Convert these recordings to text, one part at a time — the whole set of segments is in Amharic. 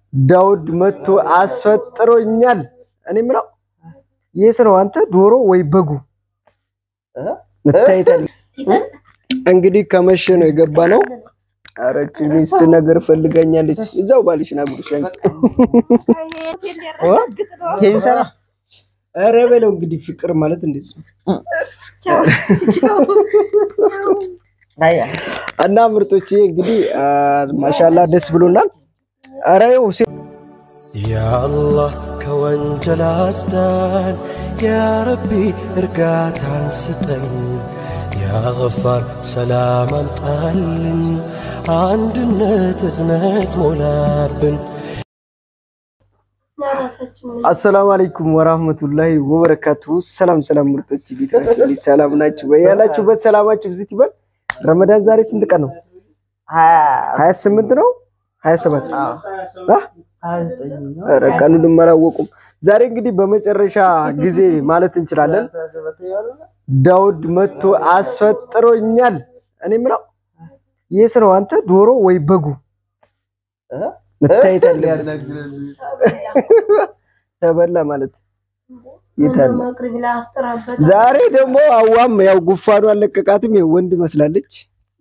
ዳውድ መጥቶ አስፈጥሮኛል። እኔ ምለው የት ነው አንተ ዶሮ ወይ በጉ ምታይታል? እንግዲህ ከመሸ ነው የገባ ነው። አረች ሚስት ነገር ፈልጋኛለች። እዛው ባልሽ ና ጉርሽ ይሰራ ኧረ በለው እንግዲህ ፍቅር ማለት እንዴት ነው? እና ምርጦቼ እንግዲህ ማሻላ ደስ ብሎናል። ኧረ ይኸው ሴ- ያአላህ ከወንጀል አስዳን፣ ያረቢ እርጋታን ስጠን፣ ያገፋር ሰላም አምጣልን፣ አንድነት እዝነት ሞላብን። አሰላሙ አለይኩም ወራህመቱላሂ ወበረካቱ። ሰላም ሰላም ምርጦች እንዴት ናችሁ? እንዴት ሰላም ናችሁ? በያላችሁበት ሰላማችሁ ብዝት ይበል። ረመዳን ዛሬ ስንት ቀን ነው? ሀያ ስምንት ነው ሀያ ሰባት ኧረ ቀኑንም አላወቁም። ዛሬ እንግዲህ በመጨረሻ ጊዜ ማለት እንችላለን ዳውድ መጥቶ አስፈጥሮኛል። እኔ ምለው የት ነው አንተ ዶሮ ወይ በጉ መታየት አለበት። ተበላ ማለት የት አለ? ዛሬ ደግሞ አዋም ያው ጉፋኑ አለቀቃትም። ይኸው ወንድ መስላለች።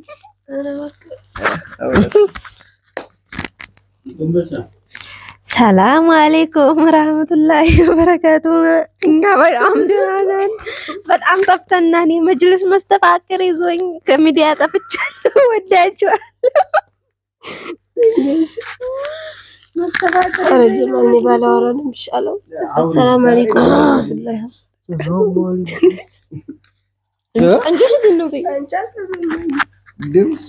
ሰላም አሌይኩም ረህመቱላሂ ወበረካቱ። እኛ በጣም ደህና ነን። በጣም ጠፍተና እኔ መጅልስ መስተፋቅር ይዞኝ ከሚዲያ ጠፍቻለሁ። ወዳችኋለሁ። ረጅማኝ ባላወራ ነው የሚሻለው። አሰላም አለይኩም ወራህመቱላሂ ድምጿ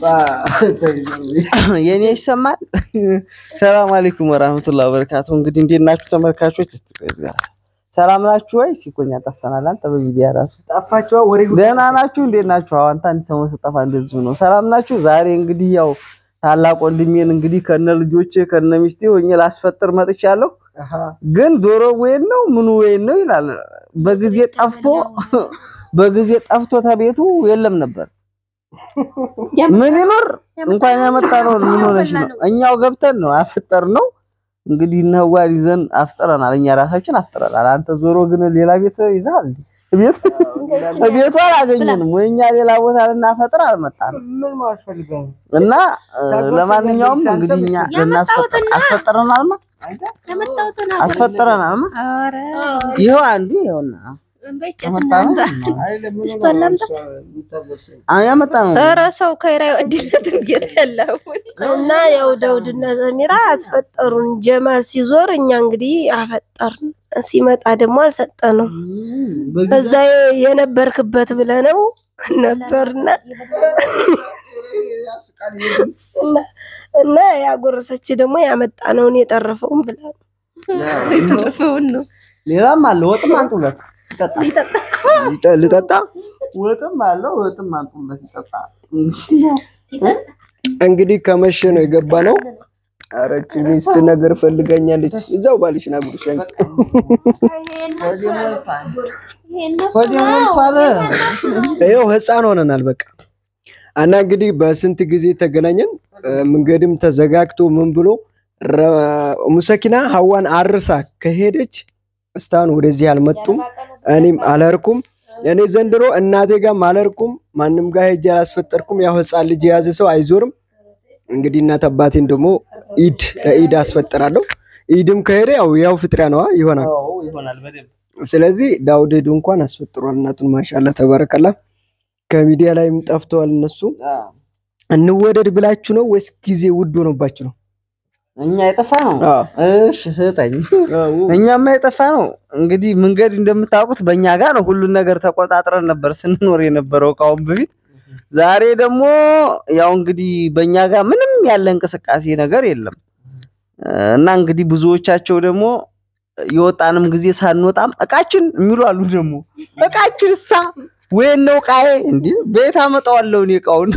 የኔ ይሰማል። ሰላም አለይኩም ወራህመቱላሂ ወበረካቱ። እንግዲህ እንዴት ናችሁ ተመልካቾች? ሰላም ናችሁ ወይ? ሲኮኛ ጠፍተናል። አንተ በሚዲያ ራሱ ጠፋችኋ። ወሬ ሁሉ ደህና ናችሁ? እንዴት ናችሁ? አዎ አንተ አንድ ሰሞን ስጠፋ እንደዚሁ ነው። ሰላም ናችሁ? ዛሬ እንግዲህ ያው ታላቅ ወንድሜን እንግዲህ ከነ ልጆቼ ከነ ሚስቴ ሆኜ ላስፈጥር መጥቻለሁ። አሃ ግን ዶሮ ወይን ነው ምኑ ወይን ነው ይላል። በጊዜ ጠፍቶ በጊዜ ጠፍቶ ተቤቱ የለም ነበር። ምን ይኖር እንኳን ያመጣ ነው። ምን ሆነሽ ነው? እኛው ገብተን ነው አፈጠር ነው እንግዲህ እነዋል ይዘን አፍጥረናል። እኛ ራሳችን አፍጥረናል። አንተ ዞሮ ግን ሌላ ቤት ይዛል። ቤት ቤቱ አላገኘንም ወይ እኛ ሌላ ቦታ ልናፈጥር አልመጣንም። ምን ማለት ፈልገህ ነው? እና እ፣ ለማንኛውም እንግዲህ እኛ ልናስፈጥር አስፈጥረናልማ አስፈጥረናልማ ኧረ ይኸው አንዱ ይኸውና በእጨት ያመጣ ነው አይደለም ምን እሷን ላምጣ? እሷ የምታጎርሰኝ? አዎ ያመጣ ነው። ኧረ ሰው ከይራይ ወድነትም ጌታ ያለው እና ያው ዳውድና ዘሚራ አስፈጠሩን። ጀማል ሲዞር እኛ እንግዲህ አፈጠርን። ሲመጣ ደግሞ አልሰጠነው። እዛ የነበርክበት ብለነው ነበርና እና- እና ያጎረሰች ደግሞ ያመጣነውን የጠረፈውን ብላ ነው። የተረፈውን ነው ሌላም አለ። ወጥም አንጡለት ይጠጣል። ልጠ- ልጠጣ ወጥም አለው። ወጥም አንጡለት ይጠጣል። እንግዲህ ከመሸ ነው የገባ ነው። አረች ሚስት ነገር ፈልጋኛለች። እዛው ባልሽ ና ጉርሽ ይኸው ህፃን ሆነናል በቃ እና እንግዲህ በስንት ጊዜ ተገናኘን። እ፣ መንገድም ተዘጋግቶ ምን ብሎ ረ- ሙሰኪና ሀዋን አርሳ ከሄደች እስካሁን ወደዚህ አልመጡም። እኔም አለርኩም። እኔ ዘንድሮ እናቴ ጋርም አለርኩም። ማንም ጋር ሄጄ አላስፈጠርኩም። ያው ህፃን ልጅ የያዘ ሰው አይዞርም። እንግዲህ እናት አባቴን ደግሞ ኢድ ለኢድ አስፈጥራለሁ። ኢድም ከሄደ ያው ያው ፍጥሪያ ነዋ ይሆናል። አዎ ይሆናል በደንብ ስለዚህ ዳውድ ሄዱ እንኳን አስፈጥሯል እናቱን። ማሻላ ተባረከላ። ከሚዲያ ላይም ጠፍተዋል እነሱ። እንወደድ ብላችሁ ነው ወይስ ጊዜ ውድ ሆኖባችሁ ነው? እኛ የጠፋ ነው። አዎ። እሺ ስጠኝ። እኛማ የጠፋ ነው። እንግዲህ መንገድ እንደምታውቁት በእኛ ጋር ነው። ሁሉን ነገር ተቆጣጥረን ነበር ስንኖር የነበረው ከአሁን በፊት። ዛሬ ደግሞ ያው እንግዲህ በእኛ ጋር ምንም ያለ እንቅስቃሴ ነገር የለም እና እንግዲህ ብዙዎቻቸው ደግሞ የወጣንም ጊዜ ሳንወጣም እቃችን የሚሉ አሉ። ደግሞ እቃችን እሳ ወይን ነው ቃዬ እንዲህ ቤት አመጣዋለሁ እኔ እቃውን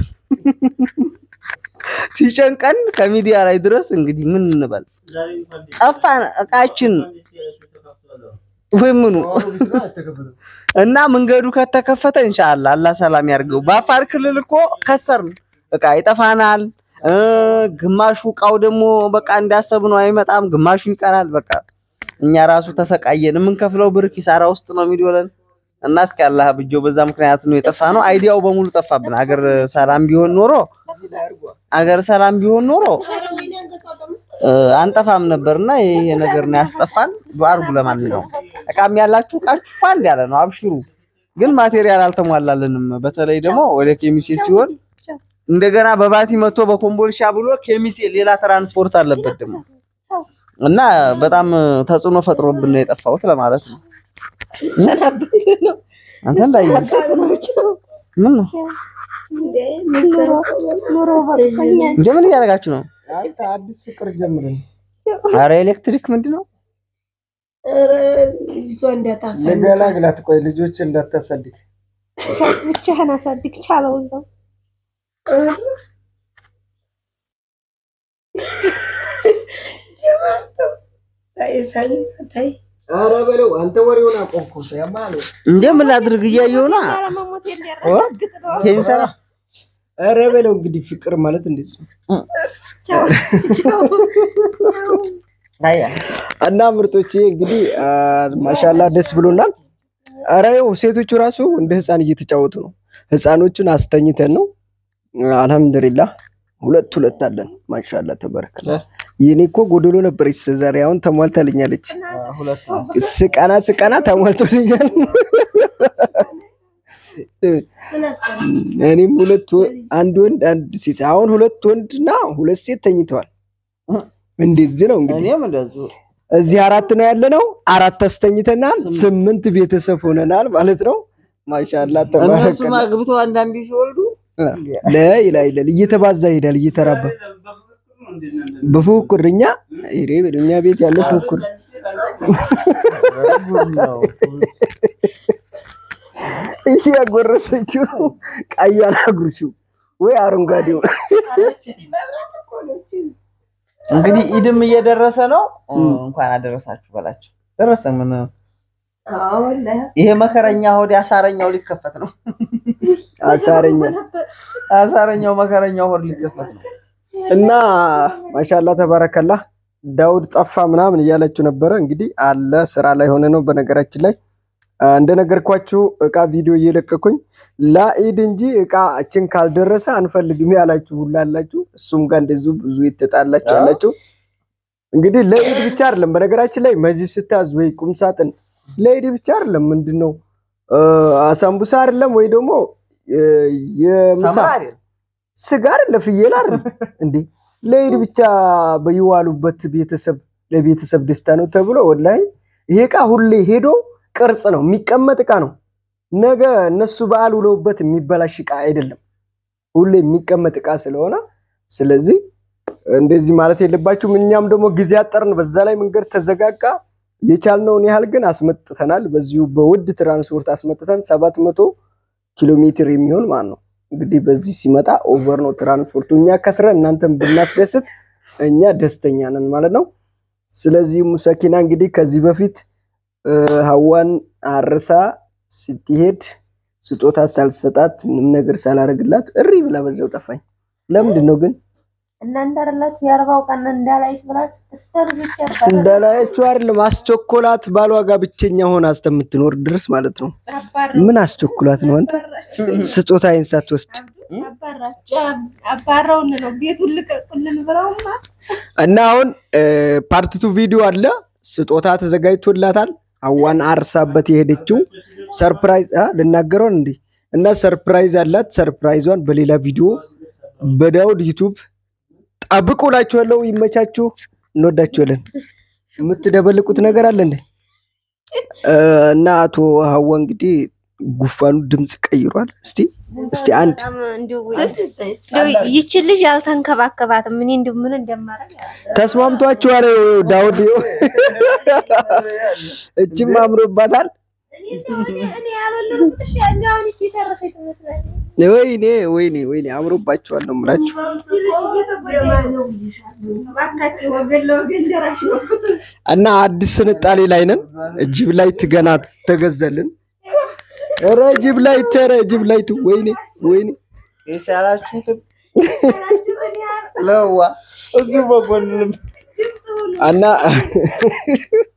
ሲጨንቀን ከሚዲያ ላይ ድረስ እንግዲህ ምን እንበል ጠፋን እቃችን ወይ ምኑ እና መንገዱ ከተከፈተ ኢንሻአላህ አላህ ሰላም ያርገው። በአፋር ክልል እኮ ከሰርን፣ እቃ ይጠፋናል፣ እ ግማሹ እቃው ደግሞ በቃ እንዳሰብነው አይመጣም፣ ግማሹ ይቀራል። በቃ እኛ ራሱ ተሰቃየን። የምንከፍለው ብር ኪሳራ ውስጥ ነው የሚውለን እና እስኪ አላህ ብጆ በዛ ምክንያት ነው የጠፋ ነው። አይዲያው በሙሉ ጠፋብን። አገር ሰላም ቢሆን ኖሮ አገር ሰላም ቢሆን ኖሮ እ አንጠፋም ነበርና ይሄ ነገር ነው ያስጠፋን። ዱአ አድርጉ። ለማንኛውም እቃም ያላችሁ እቃችሁ ፋንድ ያለ ነው፣ አብሽሩ። ግን ማቴሪያል አልተሟላለንም። በተለይ ደግሞ ወደ ኬሚሴ ሲሆን እንደገና በባቲ መጥቶ በኮምቦልሻ ብሎ ኬሚሴ ሌላ ትራንስፖርት አለበት ደግሞ እና በጣም ተጽዕኖ ፈጥሮብን ነው የጠፋሁት ለማለት ነው። አንተ እንዳይ ምን ነው ኑሮ በቅቶኛል። እንደ ምን እያደረጋችሁ ነው? አንተ አዲስ ፍቅር ጀምረን አረ ኤሌክትሪክ ምንድን ነው? ልጅቷ እንዳታሳልፍ ልገላግላት። ቆይ ልጆች እንዳታሳድግ ብቻህን አሳድግ ቻለው እዛው ታይ ኧረ በለው አንተ ወሬውን አቆምኩ። ያማለ እንደ ምን ላድርግ እያየሁ ነው። ለመሞት የሚያረጋግጥ ነው። ይሄን ሰራ ኧረ በለው እንግዲህ ፍቅር ማለት እንደዚህ ነው። ቻው ቻው አያ እና ምርጦቼ እንግዲህ አ፣ ማሻላ ደስ ብሎናል። ኧረ ይኸው ሴቶቹ ራሱ እንደ ህፃን እየተጫወቱ ነው። ህፃኖቹን አስተኝተን ነው። አልሐምዱሊላህ ሁለት ሁለት አለን። ማሻላ ተበረከለ። የኔ እኮ ጎደሎ ነበረች ዛሬ፣ አሁን ተሟልታልኛለች። ስቀና ስቀና ተሟልቶልኛል። እኔም ሁለት ወ- አንድ ወንድ አንድ ሴት፣ አሁን ሁለት ወንድና ሁለት ሴት ተኝተዋል። እንደዚህ ነው እንግዲህ እኔም እንደዚሁ እዚህ አራት ነው ያለ ነው። አራት አስተኝተናል። ስምንት ቤተሰብ ሆነናል ማለት ነው። ማሻላ እነሱም ተባረከ። አግብተው አንዳንዴ ሲወልዱ ለይላ ይላል እየተባዛ ይሄዳል እየተራባ በፉክክር እኛ ይሬ እኛ ቤት ያለ ፉክክር እያጎረሰችው ቀዩን አጉርሽው ወይ አረንጓዴው እንግዲህ ኢድም እየደረሰ ነው። እንኳን አደረሳችሁ በላቸው። ደረሰ ምን ይሄ መከረኛ ሆድ አሳረኛው ሊከፈት ነው። አሳረኛ አሳረኛው መከረኛው ሆድ ሊከፈት ነው። እና ማሻላ ተባረከላ ዳውድ ጠፋ ምናምን እያለችው ነበረ። እንግዲህ አለ ስራ ላይ ሆነ ነው። በነገራችን ላይ አ፣ እንደነገርኳችሁ እቃ ቪዲዮ እየለቀኩኝ ለኢድ እንጂ እቃችን ካልደረሰ አንፈልግም ያላችሁ ሁላ አላችሁ። እሱም ጋር እንደዚሁ ብዙ የተጣላችሁ ያላችሁ እንግዲህ ለኢድ ብቻ አይደለም። በነገራችን ላይ መዚህ ስታዝ ወይ ቁም ሳጥን ለኢድ ብቻ አይደለም። ምንድን ነው አ፣ አሳምቡሳ አይደለም ወይ ደግሞ እ፣ የምሳ ተምራ አይደል? ስጋ አይደለ ፍየል አይደል እንዴ? ለኢድ ብቻ በይዋሉበት ቤተሰብ ለቤተሰብ ደስታ ነው ተብሎ ወላሂ ይሄ እቃ ሁሌ ሄዶ ቅርጽ ነው የሚቀመጥ እቃ ነው። ነገ እነሱ በዓል ውለውበት የሚበላሽ እቃ አይደለም። ሁሌ የሚቀመጥ እቃ ስለሆነ ስለዚህ እንደዚህ ማለት የለባችሁም። እኛም ደግሞ ጊዜ አጠርን፣ በዛ ላይ መንገድ ተዘጋጋ። የቻልነውን ያህል ግን አስመጥተናል። በዚሁ በውድ ትራንስፖርት አስመጥተን ሰባት መቶ ኪሎ ሜትር የሚሆን ማለት ነው። እንግዲህ በዚህ ሲመጣ ኦቨር ነው ትራንስፖርቱ። እኛ ከስረን እናንተን ብናስደስት እኛ ደስተኛ ነን ማለት ነው። ስለዚህ ሙሰኪና እንግዲህ ከዚህ በፊት እ፣ ሀዋን አርሳ ስትሄድ ስጦታ ሳልሰጣት ምንም ነገር ሳላረግላት እሪ ብላ በዛው ጠፋኝ። ለምንድን ነው ግን እናንተ አይደላችሁ የአርባው ቀን እንዳላይሽ ብላችሁ እስከ ልጆች ያባረሩ እንዳላያችሁ አይደለም አስቸኮላት። ባሏ ጋር ብቸኛ ሆና እስከምትኖር ድረስ ማለት ነው። ምን አስቸኩላት ነው አንተ ስጦታዬን ሳትወስድ አባረውን ነው ቤቱን ልቀቁልን ብለውማ እና አሁን ፓርቲቱ ቪዲዮ አለ። ስጦታ ተዘጋጅቶላታል። አዋን አርሳበት የሄደችው ሰርፕራይዝ አ ልናገረው እንዴ እና ሰርፕራይዝ አላት። ሰርፕራይዟን በሌላ ቪዲዮ በዳውድ ዩቱብ ጠብቁ እላችኋለሁ። ይመቻችሁ። እንወዳችኋለን። የምትደበልቁት ነገር አለ እንዴ? እ፣ እና አቶ ሀዋ እንግዲህ ጉፋኑ ድምፅ ቀይሯል። እስቲ እስቲ አንድ በጣም እንዲሁ እንዲሁ ይችን ልጅ ያልተንከባከባትም እኔ እንዲሁ ምን እንደማደርግ ተስማምቷችኋል? ዳውድ እጅም አምሮባታል። እኔ ያለልኩሽ ያኛውን እቺ ተረሰች ትመስላለች። ወይኔ ወይኔ ወይኔ አምሮባችኋል ነው የምላችሁ። እባካችሁ ወገን ለወገን ደራሽ ነው። እና አዲስ ስንጣሌ ላይ ነን። ጅብ ላይት ገና ተገዘልን። ኧረ ጅብ ላይት፣ ኧረ ጅብ ላይት፣ ወይኔ ወይኔ የቻላችሁትን ያላችሁ እኔ ለዋ እዚሁ በጎን ልም እና